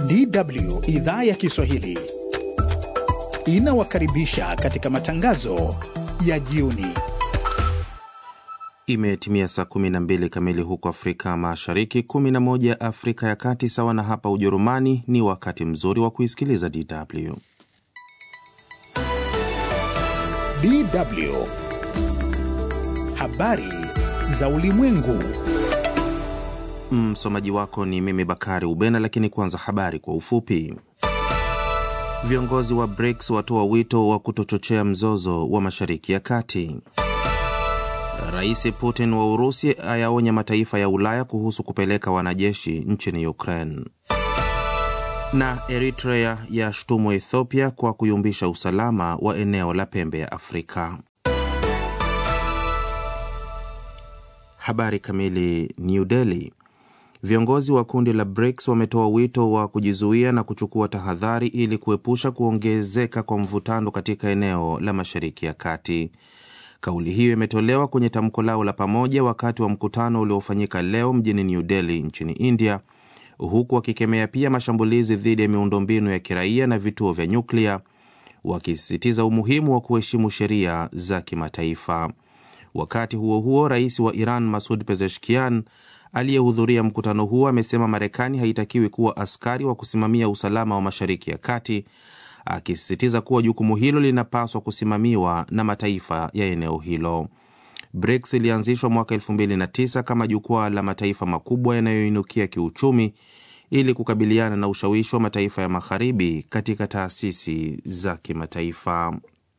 DW idhaa ya Kiswahili inawakaribisha katika matangazo ya jioni. Imetimia saa 12 kamili huko Afrika Mashariki, 11 Afrika ya Kati, sawa na hapa Ujerumani. Ni wakati mzuri wa kuisikiliza DW. DW habari za ulimwengu. Msomaji wako ni mimi Bakari Ubena, lakini kwanza habari kwa ufupi. Viongozi wa BRICS watoa wito wa kutochochea mzozo wa Mashariki ya Kati. Rais Putin wa Urusi ayaonya mataifa ya Ulaya kuhusu kupeleka wanajeshi nchini Ukraine. Na Eritrea yashtumu Ethiopia kwa kuyumbisha usalama wa eneo la pembe ya Afrika. Habari kamili. New Delhi. Viongozi wa kundi la BRICS wametoa wito wa kujizuia na kuchukua tahadhari ili kuepusha kuongezeka kwa mvutano katika eneo la Mashariki ya Kati. Kauli hiyo imetolewa kwenye tamko lao la pamoja wakati wa mkutano uliofanyika leo mjini New Delhi nchini India, huku wakikemea pia mashambulizi dhidi ya miundombinu ya kiraia na vituo vya nyuklia, wakisisitiza umuhimu wa kuheshimu sheria za kimataifa. Wakati huo huo, rais wa Iran Masud Pezeshkian aliyehudhuria mkutano huo amesema Marekani haitakiwi kuwa askari wa kusimamia usalama wa Mashariki ya Kati, akisisitiza kuwa jukumu hilo linapaswa kusimamiwa na mataifa ya eneo hilo. BRICS ilianzishwa mwaka 2009 kama jukwaa la mataifa makubwa yanayoinukia kiuchumi ili kukabiliana na ushawishi wa mataifa ya magharibi katika taasisi za kimataifa.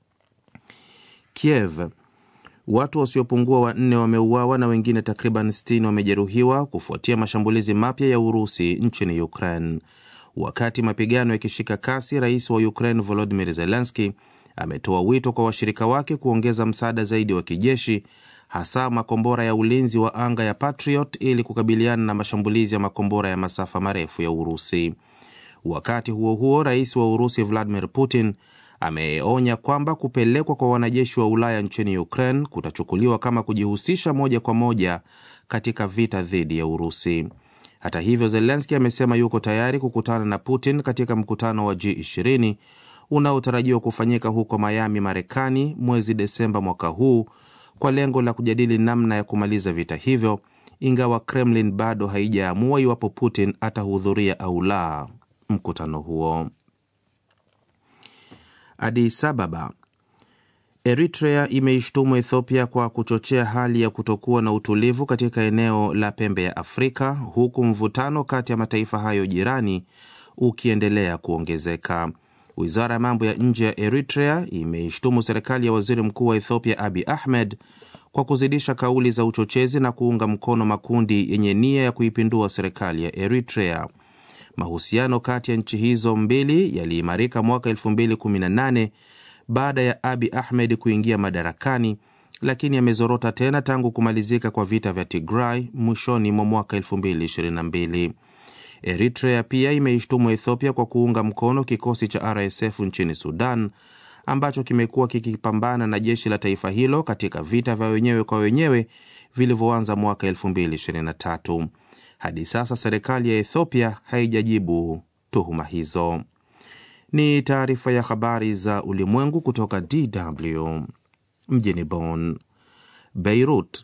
Kiev Watu wasiopungua wanne wameuawa na wengine takriban 60 wamejeruhiwa kufuatia mashambulizi mapya ya Urusi nchini Ukraine. Wakati mapigano yakishika kasi, rais wa Ukraine Volodymyr Zelensky ametoa wito kwa washirika wake kuongeza msaada zaidi wa kijeshi, hasa makombora ya ulinzi wa anga ya Patriot ili kukabiliana na mashambulizi ya makombora ya masafa marefu ya Urusi. Wakati huo huo, rais wa Urusi Vladimir Putin ameonya kwamba kupelekwa kwa wanajeshi wa Ulaya nchini Ukraine kutachukuliwa kama kujihusisha moja kwa moja katika vita dhidi ya Urusi. Hata hivyo, Zelenski amesema yuko tayari kukutana na Putin katika mkutano wa G20 unaotarajiwa kufanyika huko Miami, Marekani mwezi Desemba mwaka huu kwa lengo la kujadili namna ya kumaliza vita hivyo, ingawa Kremlin bado haijaamua iwapo Putin atahudhuria au la mkutano huo. Addis Ababa. Eritrea imeishtumu Ethiopia kwa kuchochea hali ya kutokuwa na utulivu katika eneo la pembe ya Afrika, huku mvutano kati ya mataifa hayo jirani ukiendelea kuongezeka. Wizara ya mambo ya nje ya Eritrea imeishtumu serikali ya waziri mkuu wa Ethiopia Abi Ahmed kwa kuzidisha kauli za uchochezi na kuunga mkono makundi yenye nia ya kuipindua serikali ya Eritrea. Mahusiano kati ya nchi hizo mbili yaliimarika mwaka 2018 baada ya Abi Ahmed kuingia madarakani, lakini yamezorota tena tangu kumalizika kwa vita vya Tigray mwishoni mwa mwaka 2022. Eritrea pia imeishtumu Ethiopia kwa kuunga mkono kikosi cha RSF nchini Sudan ambacho kimekuwa kikipambana na jeshi la taifa hilo katika vita vya wenyewe kwa wenyewe vilivyoanza mwaka 2023. Hadi sasa serikali ya Ethiopia haijajibu tuhuma hizo. Ni taarifa ya habari za ulimwengu kutoka DW mjini Bonn. Beirut.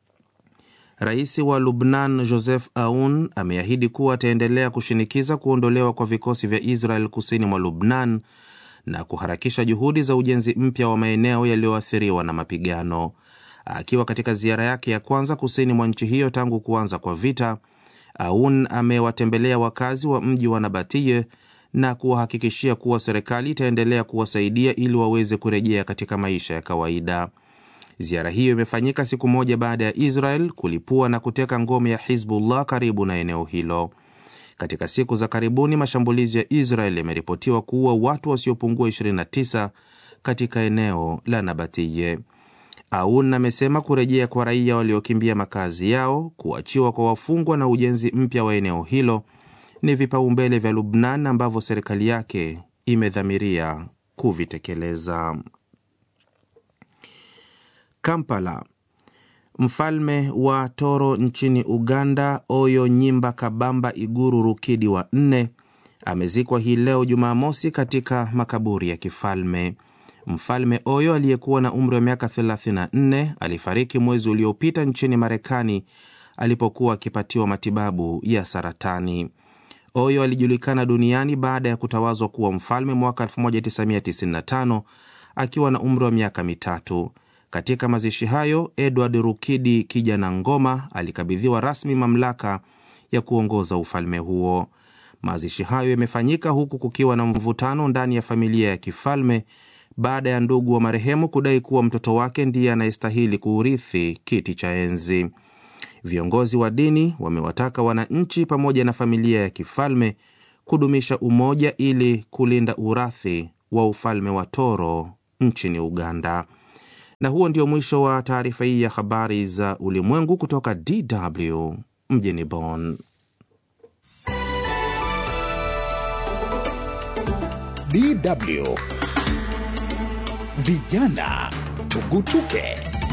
Rais wa Lubnan Joseph Aoun ameahidi kuwa ataendelea kushinikiza kuondolewa kwa vikosi vya Israel kusini mwa Lubnan na kuharakisha juhudi za ujenzi mpya wa maeneo yaliyoathiriwa na mapigano. Akiwa katika ziara yake ya kwanza kusini mwa nchi hiyo tangu kuanza kwa vita, Aoun amewatembelea wakazi wa mji wa Nabatiye na kuwahakikishia kuwa serikali itaendelea kuwasaidia ili waweze kurejea katika maisha ya kawaida. Ziara hiyo imefanyika siku moja baada ya Israel kulipua na kuteka ngome ya Hizbullah karibu na eneo hilo. Katika siku za karibuni, mashambulizi ya Israel yameripotiwa kuua watu wasiopungua 29 katika eneo la Nabatiye. Aoun amesema kurejea kwa raia waliokimbia makazi yao, kuachiwa kwa wafungwa na ujenzi mpya wa eneo hilo ni vipaumbele vya Lubnan ambavyo serikali yake imedhamiria kuvitekeleza. Kampala. Mfalme wa Toro nchini Uganda, Oyo Nyimba Kabamba Iguru Rukidi wa nne amezikwa hii leo Jumamosi katika makaburi ya kifalme. Mfalme Oyo aliyekuwa na umri wa miaka 34 alifariki mwezi uliopita nchini Marekani alipokuwa akipatiwa matibabu ya saratani. Oyo alijulikana duniani baada ya kutawazwa kuwa mfalme mwaka 1995 akiwa na umri wa miaka mitatu. Katika mazishi hayo, Edward Rukidi Kijana Ngoma alikabidhiwa rasmi mamlaka ya kuongoza ufalme huo. Mazishi hayo yamefanyika huku kukiwa na mvutano ndani ya familia ya kifalme baada ya ndugu wa marehemu kudai kuwa mtoto wake ndiye anayestahili kuurithi kiti cha enzi. Viongozi wa dini wamewataka wananchi pamoja na familia ya kifalme kudumisha umoja ili kulinda urathi wa ufalme wa Toro nchini Uganda. Na huo ndio mwisho wa taarifa hii ya habari za ulimwengu kutoka DW mjini Bonn. DW Vijana Tugutuke.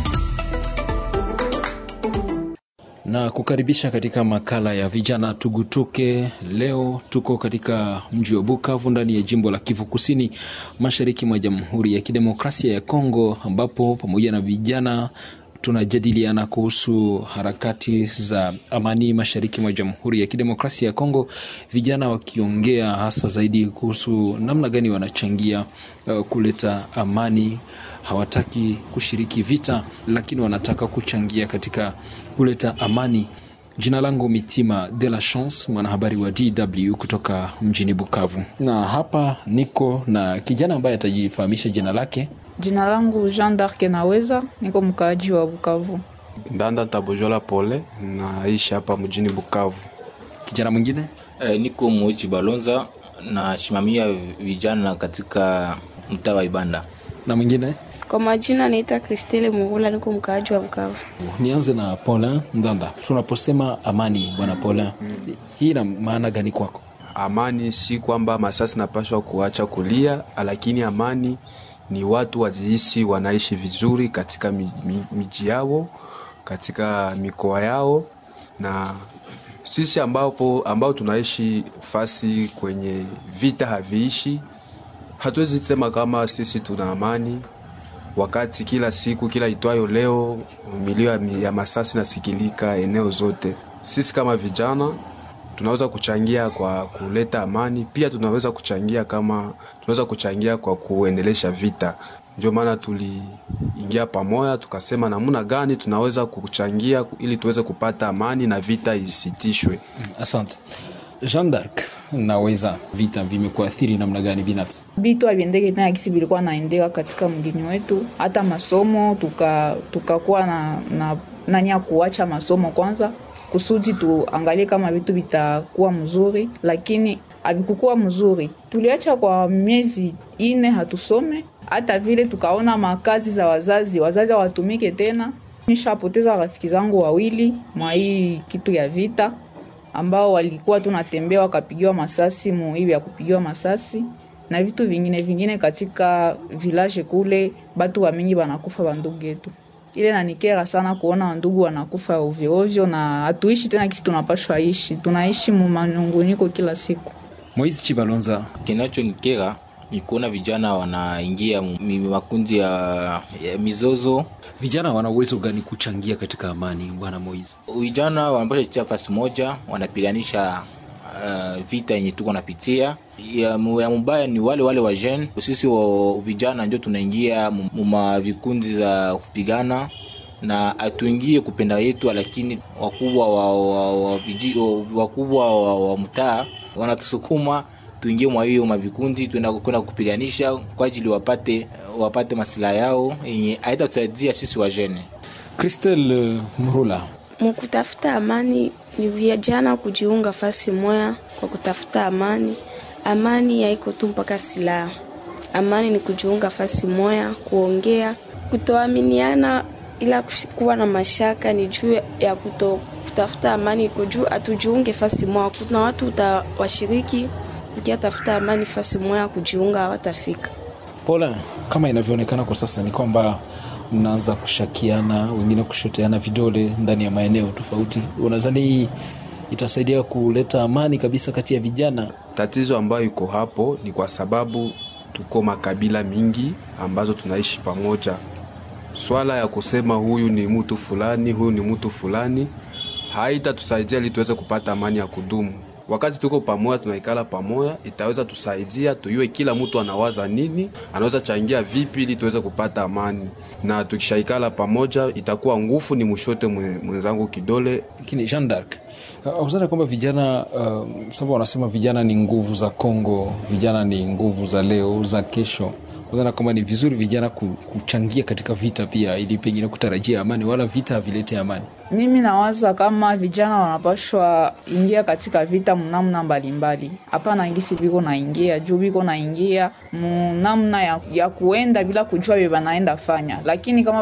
na kukaribisha katika makala ya vijana tugutuke. Leo tuko katika mji wa Bukavu ndani ya jimbo la Kivu Kusini, mashariki mwa Jamhuri ya Kidemokrasia ya Kongo, ambapo pamoja na vijana tunajadiliana kuhusu harakati za amani mashariki mwa Jamhuri ya Kidemokrasia ya Kongo, vijana wakiongea hasa zaidi kuhusu namna gani wanachangia uh, kuleta amani. Hawataki kushiriki vita, lakini wanataka kuchangia katika kuleta amani. Jina langu Mitima de la Chance, mwanahabari wa DW kutoka mjini Bukavu, na hapa niko na kijana ambaye atajifahamisha jina lake. Jina langu Jean d'Arc Naweza, niko mkaaji wa Bukavu. Ndanda Tabojola Pole, naishi hapa mjini Bukavu. Kijana mwingine E, niko Moichi Balonza nasimamia vijana katika mtaa wa Ibanda. na mwingine. Kwa majina naitwa Kristele Mugula, niko mkaaji wa Bukavu. Nianze na Paulin Ndanda. Tunaposema amani, bwana Paulin, hii ina maana gani kwako? Amani si kwamba masasi napashwa kuacha kulia, lakini amani ni watu wajihisi wanaishi vizuri katika mi- mi- miji yao, katika mikoa yao, na sisi ambapo ambao tunaishi fasi kwenye vita haviishi, hatuwezi sema kama sisi tuna amani wakati kila siku kila itwayo leo milio ya, ya masasi nasikilika eneo zote. Sisi kama vijana tunaweza kuchangia kwa kuleta amani, pia tunaweza kuchangia kama tunaweza kuchangia kwa kuendelesha vita. Ndio maana tuliingia pamoja, tukasema namna gani tunaweza kuchangia ili tuweze kupata amani na vita isitishwe. Asante. Jean d'Arc, naweza vita vimekuathiri namna gani binafsi? Vitu haviendeke tena kisi vilikuwa naendeka katika mgini wetu, hata masomo tuka tukakuwa na, na nani ya kuacha masomo kwanza kusudi tuangalie kama vitu vitakuwa mzuri, lakini havikukuwa mzuri. Tuliacha kwa miezi ine hatusome, hata vile tukaona makazi za wazazi, wazazi hawatumike tena. Nishapoteza rafiki zangu wawili mwa hii kitu ya vita ambao walikuwa tunatembea wakapigiwa masasi mu hivi ya kupigiwa masasi na vitu vingine vingine katika village kule, batu wa mingi wanakufa bandugu yetu. Ile nanikera sana kuona wandugu wanakufa ovyo ovyo, na hatuishi tena kisi tunapashwa ishi, tunaishi mu manunguniko kila siku. Moise Chibalonza, Kinachonikera ni kuona vijana wanaingia mu- mi- makundi ya, ya mizozo. vijana wana uwezo gani kuchangia katika amani, bwana Moise? Vijana wanapasha kutia fasi moja, wanapiganisha uh, vita yenye tuko napitia. Ya, mu- ya mubaya ni wale wale wa jeune. Sisi wa vijana ndio tunaingia mu mu ma vikundi za kupigana na hatuingie kupenda yetu, lakini wakubwa wa, wa, wa, viji- wa, wakubwa wa, wa mtaa wanatusukuma tuingie mwa hiyo mavikundi tuenda kwenda kupiganisha kwa ajili wapate wapate masilaha yao yenye haitatusaidia sisi wajene. Christelle Mrula, Mkutafuta amani ni vijana kujiunga fasi moya kwa kutafuta amani. Amani haiko tu mpaka silaha. Amani ni kujiunga fasi moya, kuongea, kutoaminiana, ila kush- kuwa na mashaka ni juu ya kuto kutafuta amani iko juu, atujiunge fasi moya. Kuna watu utawashiriki ukia tafuta amani fasi moya, kujiunga hawatafika. Paulin, kama inavyoonekana kwa sasa ni kwamba mnaanza kushakiana, wengine kushoteana vidole ndani ya maeneo tofauti. Unadhani hii itasaidia kuleta amani kabisa kati ya vijana. Tatizo ambayo iko hapo ni kwa sababu tuko makabila mingi ambazo tunaishi pamoja. Swala ya kusema huyu ni mtu fulani, huyu ni mtu fulani haitatusaidia ili tuweze kupata amani ya kudumu. Wakati tuko pamoja, tunaikala pamoja, itaweza tusaidia tuyue kila mtu anawaza nini, anaweza changia vipi ili tuweze kupata amani, na tukishaikala pamoja itakuwa nguvu ni mshote mwenzangu kidole. Lakini Jean d'Arc, uzana kwamba vijana uh, sababu wanasema vijana ni nguvu za Kongo, vijana ni nguvu za leo za kesho uzana kwamba ni vizuri vijana kuchangia katika vita pia, ili pengine kutarajia amani, wala vita havilete amani. Mimi nawaza kama vijana wanapashwa ingia katika vita mnamna mbalimbali, hapana ngisi biko naingia juu biko naingia mnamna ya, ya kuenda bila kujua vye banaenda fanya, lakini kama